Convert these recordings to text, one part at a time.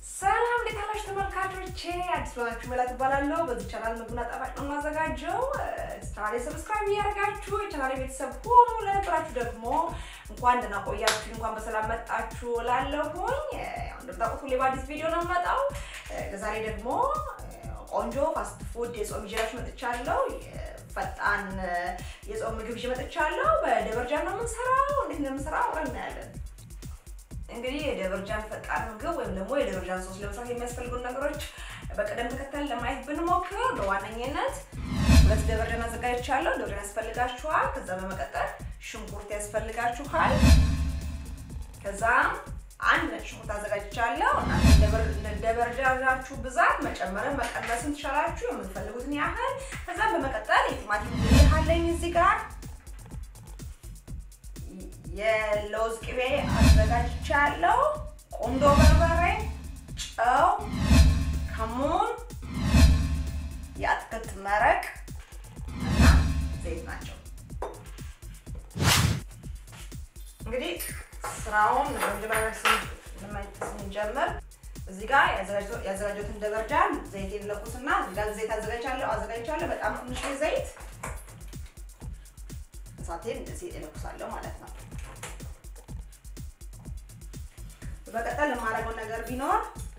ሰላም እንዴት አላችሁ ተመልካቾቼ? አዲስ ሆናችሁ መላት እባላለሁ። በዚህ ቻናል ምግብና ጣፋጭ ነው የማዘጋጀው። ቻናሌ ሰብስክራይብ እያደረጋችሁ የቻናሌ ቤተሰብ ሆኑ። ለነበራችሁ ደግሞ እንኳን ደህና ቆያችሁ፣ እንኳን በሰላም መጣችሁ እላለሁኝ። እንደምታውቁት ሁሌ በአዲስ ቪዲዮ ነው የምመጣው። ለዛሬ ደግሞ ቆንጆ ፋስት ፉድ የጾም ይዤላችሁ መጥቻለሁ። ፈጣን የጾም ምግብ ይዤ መጥቻለሁ። በደበርጃን ነው የምንሰራው። እንዴት እንደምንሰራው አብረን እናያለን። እንግዲህ የደበርጃን ፈጣን ምግብ ወይም ደግሞ የደበርጃን ሶስ ለመስራት የሚያስፈልጉን ነገሮች በቅደም ተከተል ለማየት ብንሞክር በዋነኝነት ሁለት ደበርጃን አዘጋጅቻለሁ። ደበርጃን ያስፈልጋችኋል። ከዛ በመቀጠል ሽንኩርት ያስፈልጋችኋል። ከዛ አንድ ነጭ ሽንኩርት አዘጋጅቻለሁ። እንደ ደበርጃናችሁ ብዛት መጨመርን መቀነስን ትችላላችሁ፣ የምትፈልጉትን ያህል። ከዛም በመቀጠል የቲማቲም ድልህ አለኝ እዚህ ጋር የለውዝ ቅቤ አዘጋጅቻለሁ። ቁንዶ በርበሬ፣ ጨው፣ ከሙን፣ የአትክልት መረቅ እና ዘይት ናቸው። እንግዲህ ስራውን መጀመሪያ ስንጀምር እዚህ ጋር ያዘጋጀሁትን ደበርጃን ዘይት የለኩስና እዚህ ጋር ዘይት አዘጋጅቻለሁ አዘጋጅቻለሁ በጣም ትንሽ ዘይት እሳቴን እንደዚህ እለኩሳለሁ ማለት ነው። በቀጠል የማደርገው ነገር ቢኖር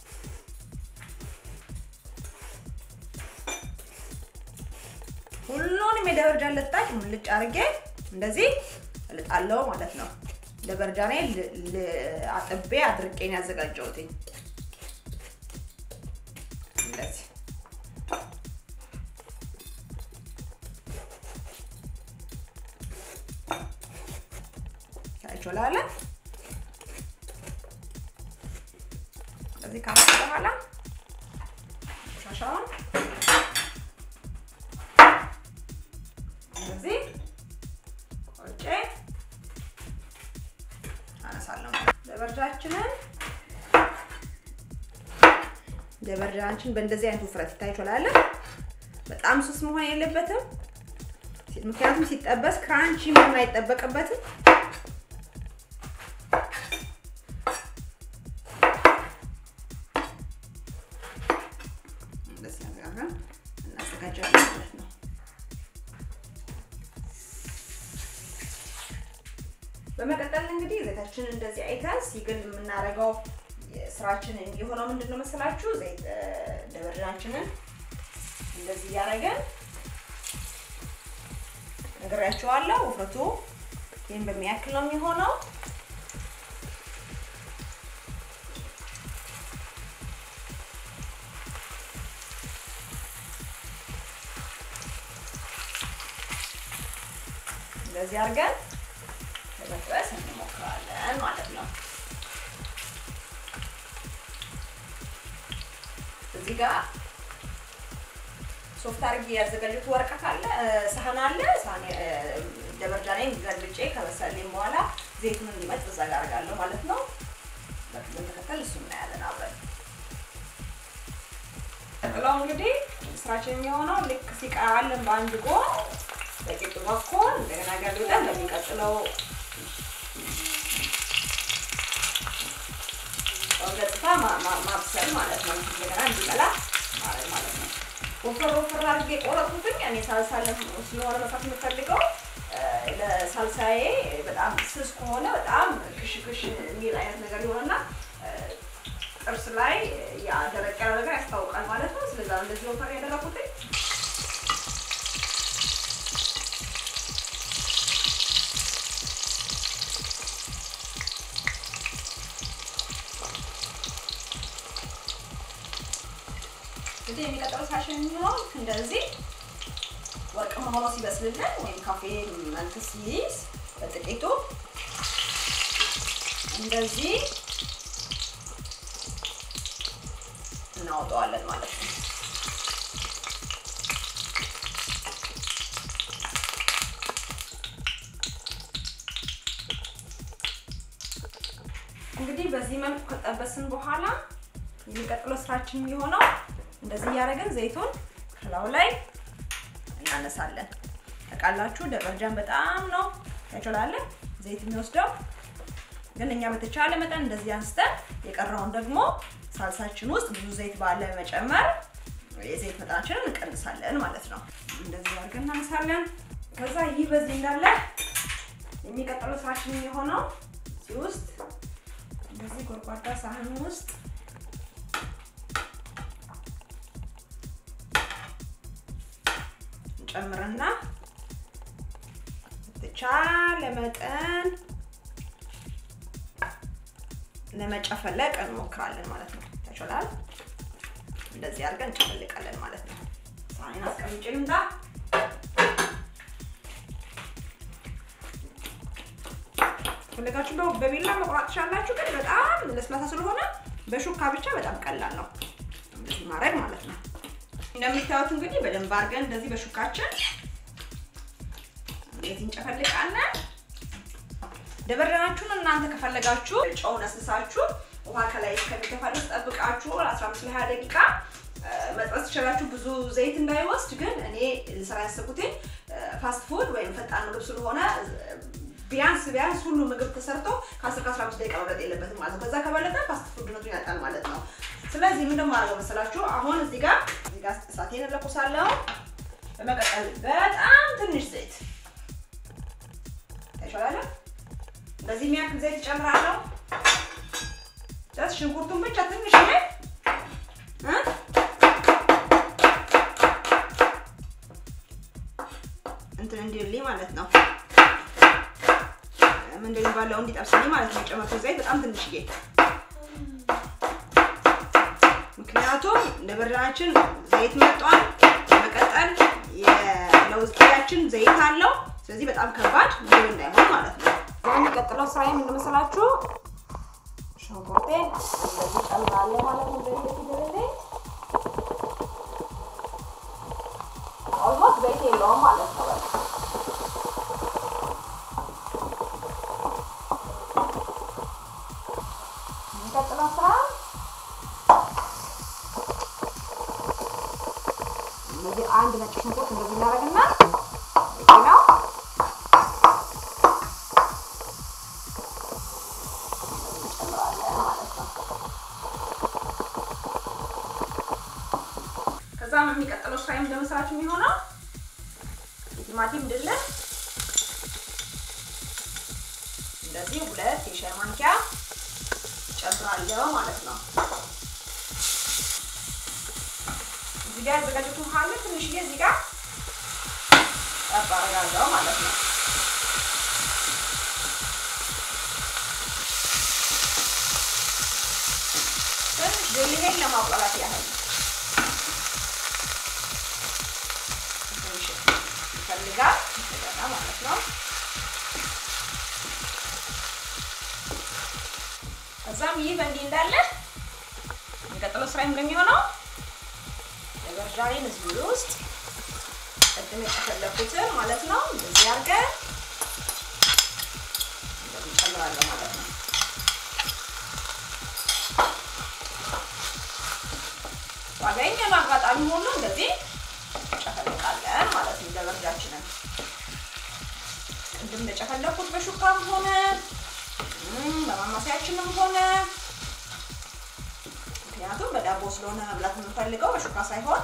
ሁሉንም የደበርጃን ልጣጭ ሙልጭ አድርጌ እንደዚህ እልጣለሁ ማለት ነው። ደበርጃኔ አጥቤ አድርቄን ያዘጋጀሁትኝ እንደዚህ ታይቾላለ እዚህ ካመጣ በኋላ ሻሻውን እንደዚህ ቆርጬ አነሳለሁ። ደበርጃችንን ደበርጃችን በእንደዚህ አይነት ውፍረት ይታይቾላለ። በጣም ስስ መሆን የለበትም፣ ምክንያቱም ሲጠበስ ክራንቺ መሆን አይጠበቅበትም። እናዘጋጃለን ማለት ነው። በመቀጠል እንግዲህ ዘይታችንን እንደዚህ አይተን ሲግል የምናደርገው ስራችን የሚሆነው ምንድን ነው መሰላችሁ? ዘይት ደበርጃችንን እንደዚህ እያደረገን ነግሬያችኋለሁ። ውፍረቱ ይህን በሚያክል ነው የሚሆነው። እንደዚህ አድርገን ለመጥበስ እንሞክራለን ማለት ነው። እዚህ ጋር ሶፍት አድርጌ ያዘጋጀሁት ወረቀት አለ፣ ሳህን አለ። ሳህን ደበርጃኔን ገልብጬ ከበሰለኝ በኋላ ዘይቱን እንዲመጥ እዛ ጋር አደርጋለሁ ማለት ነው። በቅደም ተከተል እሱ እናያለን አብረን። ቀጥለው እንግዲህ ስራችን የሚሆነው ልክ ሲቀራልን በአንድ ጎን በቂጡ በኩል እንደገና ገልብጠን በሚቀጥለው ገጽታ ማብሰል ማለት ነው። እንደገና እንዲበላ ማድረግ ማለት ነው። ወፈር ወፈር አድርጌ ቆረጥኩትኝ። እኔ ሳልሳ ስለሆነ መስራት የምፈልገው ለሳልሳዬ በጣም ስስ ከሆነ በጣም ክሽ ክሽ የሚል አይነት ነገር ይሆንና ጥርስ ላይ ደረቅ ያለ ነገር ያስታውቃል ማለት ነው። ስለዛ እንደዚህ ወፈር ያደረኩትኝ እንግዲህ የሚቀጥለው ሳሽን የሚሆነው እንደዚህ ወርቅማ ሆኖ ሲበስልልን ወይም ካፌ መልክ ሲይዝ በጥቂቱ እንደዚህ እናወጣዋለን ማለት ነው። እንግዲህ በዚህ መልኩ ከጠበስን በኋላ የሚቀጥለው ስራችን የሚሆነው እንደዚህ እያደረግን ዘይቱን ከላዩ ላይ እናነሳለን። ታውቃላችሁ ደበርጃን በጣም ነው ያችላለ ዘይት የሚወስደው፣ ግን እኛ በተቻለ መጠን እንደዚህ አንስተን የቀረውን ደግሞ ሳልሳችን ውስጥ ብዙ ዘይት ባለ መጨመር የዘይት መጠናችንን እንቀንሳለን ማለት ነው። እንደዚህ አድርገን እናነሳለን። ከዛ ይህ በዚህ እንዳለ የሚቀጥለው ስራችን የሆነው እዚህ ውስጥ እንደዚህ ጎድጓዳ ሳህን ውስጥ እንጨምርና በተቻለ መጠን ለመጨፈለቅ እንሞክራለን ማለት ነው። ተችላል። እንደዚህ አድርገን እንጨፈልቃለን ማለት ነው። ሳህኔን አስቀምጬ ልምጣ። ፈለጋችሁ በቢላ መቁረጥ ትችላላችሁ፣ ግን በጣም ለስላሳ ስለሆነ በሹካ ብቻ በጣም ቀላል ነው እንደዚህ ማድረግ ማለት ነው። እንደምታዩት እንግዲህ በደንብ አድርገን እንደዚህ በሹካችን እንደዚህ እንጨፈልቃለን። ደበረናችሁን እናንተ ከፈለጋችሁ ጨው ነስሳችሁ ውሃ ከላይ እስከሚተፋ ድረስ ጠብቃችሁ 15 ለ20 ደቂቃ መጥበስ ትችላላችሁ። ብዙ ዘይት እንዳይወስድ ግን እኔ ልሰራ ያሰብኩትኝ ፋስት ፉድ ወይም ፈጣን ምግብ ስለሆነ ቢያንስ ቢያንስ ሁሉ ምግብ ተሰርቶ ከ10 ከ15 ደቂቃ መብለጥ የለበትም ማለት ነው። ከዛ ከበለጠ ፋስት ፉድነቱን ያጣል ማለት ነው። ስለዚህ ምን እንደማደርገው መሰላችሁ? አሁን እዚህ ጋር እዚህ ጋር እሳቴን እለኩሳለሁ። በመቀጠል በጣም ትንሽ ዘይት ታይሻላለ። በዚህ የሚያክል ዘይት እጨምራለሁ። ጀስት ሽንኩርቱን ብቻ ትንሽ ላይ እንትን እንዲልኝ ማለት ነው ምንድን የሚባለው እንዲጠብስልኝ ማለት ነው። የጨመርኩት ዘይት በጣም ትንሽዬ ምክንያቱም እንደ በርዳናችን ዘይት መጧል። በመቀጠል የለውዝ ቅቤያችን ዘይት አለው። ስለዚህ በጣም ከባድ ምግብ እንዳይሆን ማለት ነው። የሚቀጥለው ስራ እንደመሰላችሁ ሽንኩርቴን እንደዚህ ጨምራለሁ ማለት ነው። ዘይት ኦልሞስት ዘይት የለውም ማለት ነው። የሚቀጥለው ስራ እንደዚህ አንድ ነጭ ሽንኩርት እንደዚህ እናደርግና በቂ ነው። ከዛም የሚቀጥለው ስራ እንደመስራችሁ የሚሆነው የቲማቲም ድልህ እንደዚህ ሁለት የሻይ ማንኪያ ጨምራለሁ ማለት ነው። እዚህ ጋር ያዘጋጀሁት ውሃ አለ። ትንሽዬ እዚህ ጋር ጠብ አደርጋለሁ ማለት ነው። ትንሽ ድልሄን ለማቁላላት ያህል ትንሽ ይፈልጋል እንደገና ማለት ነው። ከዛም ይህ በእንዲህ እንዳለ የሚቀጥለው ስራ እንደሚሆነው የበርዣሌን እዚህ ውስጥ ቅድም የጨፈለኩትን ማለት ነው እንደዚህ አድርገን እንደዚህ እንጨምራለን ማለት ነው። ባገኘን አጋጣሚ ሁሉ እንደዚህ እንጨፈልቃለን ማለት ነው። ለበርጃችንን ቅድም እንደጨፈለኩት በሹካም ሆነ በማማሰያችንም ሆነ ምክንያቱም በዳቦ ስለሆነ መብላት የምንፈልገው በሹካ ሳይሆን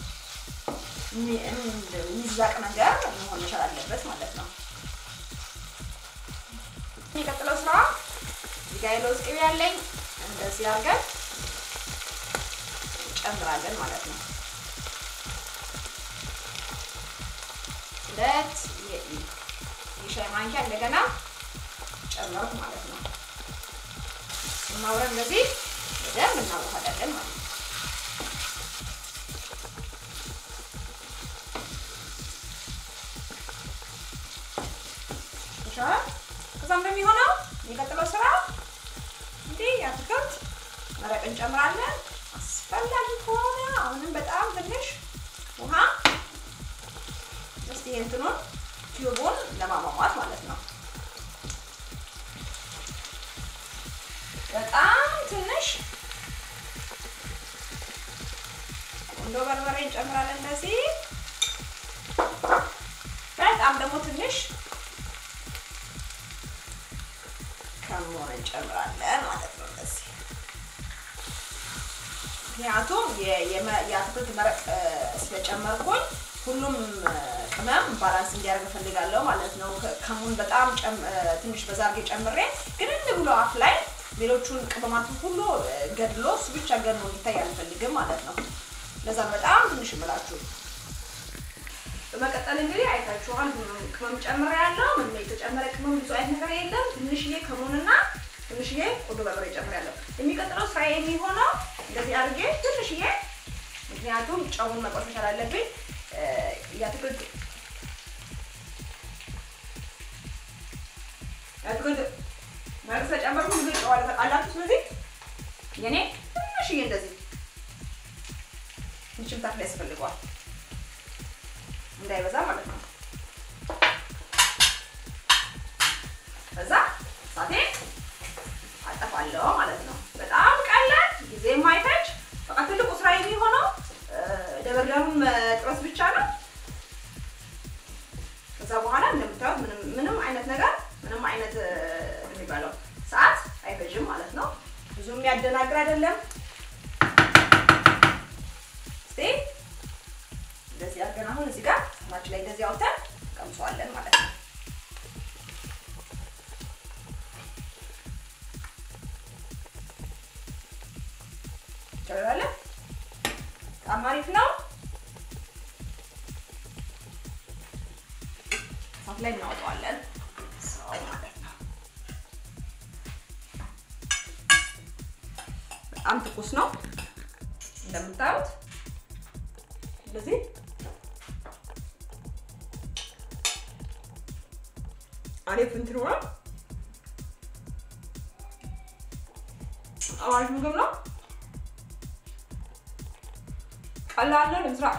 የሚዛቅ ነገር መሆን መቻል አለበት ማለት ነው። የሚቀጥለው ስራ እዚህ ጋ የለውዝ ቅቤ ያለኝ እንደዚህ አድርገን እንጨምራለን ማለት ነው። ሁለት የሻይ ማንኪያ እንደገና ጨመርኩ ማለት ነው። ማውረድ እንደዚህ በደንብ እናዋሃዳለን ማለት ነው። ከዛም በሚሆነው የሚቀጥለው ስራ እንዲህ የአትክልት መረቅ እንጨምራለን። አስፈላጊ ከሆነ አሁንም በጣም ትንሽ ውሃ እስቲ እንትኑን ቲዩቡን ለማሟሟት ማለት ነው። በጣም ትንሽ ቁንዶ በርበሬ እንጨምራለን። እንደዚህ በጣም ደግሞ ትንሽ ከሞን እንጨምራለን ማለት ነው። እንደዚህ ምክንያቱም የአትክልት መረቅ ስለጨመርኩኝ ሁሉም ቅመም ባላንስ እንዲያደርግ እፈልጋለሁ ማለት ነው። ከሙን በጣም ትንሽ በዛ አድርጌ ጨምሬ ግን ብሎ አፍ ላይ ሌሎቹን ቅመማትን ሁሉ ገድሎ እሱ ብቻ ገድሎ እንዲታይ አልፈልግም ማለት ነው። ለዛ በጣም ትንሽ እምላችሁ። በመቀጠል እንግዲህ አይታችኋል፣ ቅመም ጨምሬ ያለው ምንም የተጨመረ ቅመም ብዙ አይነት ነገር የለም። ትንሽዬ ከሙንና ትንሽዬ ቁንዶ በርበሬ ጨምሬያለሁ። የሚቀጥለው ስራ የሚሆነው እንደዚህ አድርጌ ትንሽዬ፣ ምክንያቱም ጨውን መቆስ መቻል አለብኝ የአትክልት የአትክልት መርዝ ተጨመርኩ ብዙ ጨዋለ ተቃላችሁ። ስለዚህ የኔ ትንሽዬ እንደዚህ ምችምታት ላይ ያስፈልገዋል እንዳይበዛ ማለት ነው። ከዛ ሳቴ አጠፋለሁ ማለት ነው። በጣም ቀላል ጊዜ የማይፈጅ በቃ ትልቁ ስራ የሚሆነው ደበርዳሩን መጥበስ ብቻ ነው። ከዛ በኋላ እንደምታዩት ምንም ምንም አይነት ነገር ምንም አይነት የሚባለው ሰዓት አይፈጅም ማለት ነው። ብዙ የሚያደናግር አይደለም። እስቲ እንደዚህ አድርገን አሁን እዚህ ጋር ሳህናችን ላይ እንደዚህ አውጥተን ቀምሰዋለን ማለት ነው። ይቻላል። በጣም አሪፍ ነው። እሳት ላይ እናወጣዋለን ሰው ማለት ነው። በጣም ትኩስ ነው እንደምታዩት እንደዚህ አሪፍ እንትን ሆኖ አሪፍ ምግብ ነው። ቀላል ነው ለመስራት።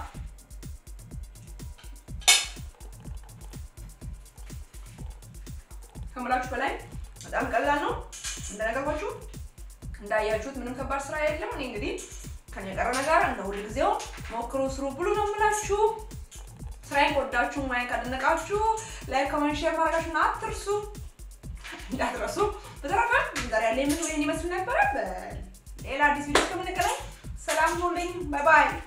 ከምላችሁ በላይ በጣም ቀላል ነው። እንደነገርኳችሁ እንዳያችሁት ምንም ከባድ ስራ የለም። እኔ እንግዲህ ከኔ የቀረ ነገር እንደ ሁል ጊዜው ሞክሩ፣ ስሩ ብሉ ነው የምላችሁ። ስራዬን ከወዳችሁ ማየት ካደነቃችሁ ላይክ፣ ኮሜንት፣ ሼር ማድረጋችሁን አትርሱ እንዳትረሱ። በተረፈ ዛሬ ያለ ምግብ ይመስል ነበረ። በሌላ አዲስ ቪዲዮ እስከምንገናኝ ሰላም ሁኑልኝ። ባይ ባይ